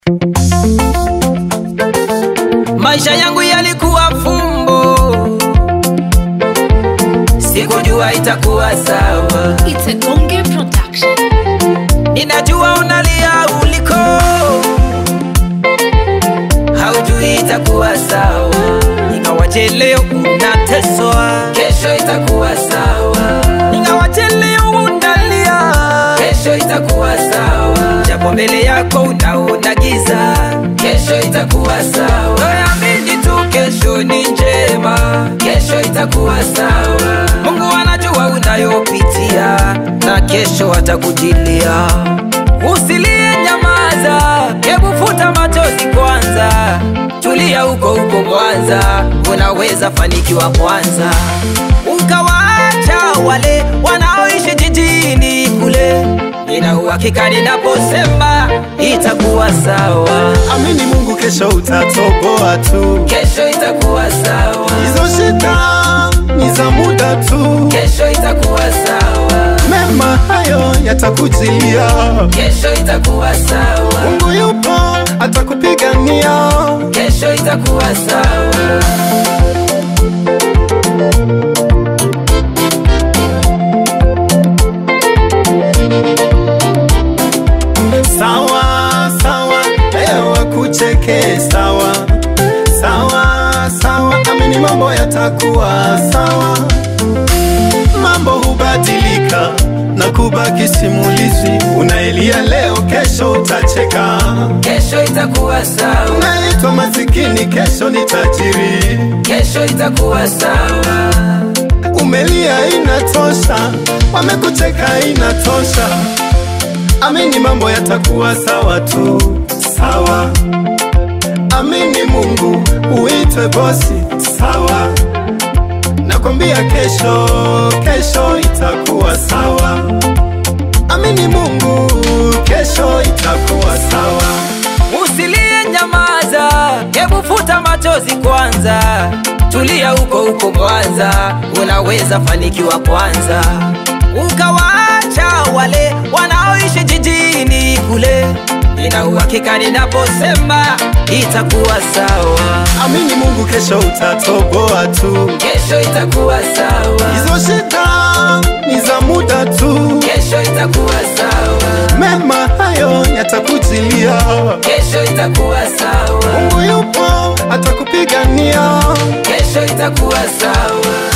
Maisha yangu yalikuwa fumbo, sikujua itakuwa sawa. It's a Gonge production. Ninajua unalia uliko, haujui itakuwa sawa. Ingawaje leo unateswa, kesho itakuwa sawa. Ingawaje leo unalia, kesho itakuwa sawa. Japo mbele yako unaona giza, kesho itakuwa sawa. Wewe amini tu, kesho ni njema, kesho itakuwa sawa. Mungu anajua unayopitia na kesho atakujilia. Usilie, nyamaza, hebu futa machozi kwanza, tulia huko huko Mwanza, unaweza fanikiwa kwanza, ukawaacha wale wanaoishi jijini kule. Nina uhakika ninaposema itakuwa sawa, Amini Mungu, kesho utatoboa tu. kesho itakuwa sawa, Hizo shida ni za muda tu, kesho itakuwa sawa, mema hayo yatakujilia. kesho itakuwa sawa, Mungu yupo, atakupigania. kesho itakuwa sawa. Sawa sawa, leo wakucheke sawa sawa sawa, amini mambo yatakuwa sawa. Mambo hubadilika na kubaki simulizi. Unaelia leo, kesho utacheka. Kesho itakuwa sawa, Unaitwa masikini, kesho ni tajiri. kesho itakuwa sawa, Umelia inatosha, wamekucheka inatosha. Amini mambo yatakuwa sawa tu, sawa. Amini Mungu, uitwe bosi, sawa. Nakwambia kesho, kesho itakuwa sawa. Amini Mungu, kesho itakuwa sawa. usilie, nyamaza, hebu futa machozi kwanza, tulia huko huko Mwanza, unaweza fanikiwa kwanza, ukawaacha wale wanaoishi jijini kule. Nina uhakika ninaposema itakuwa sawa, Amini Mungu, kesho utatoboa tu. kesho itakuwa sawa, Hizo shida ni za muda tu, kesho itakuwa sawa, mema hayo yatakujilia. kesho itakuwa sawa, Mungu yupo, atakupigania. kesho itakuwa sawa.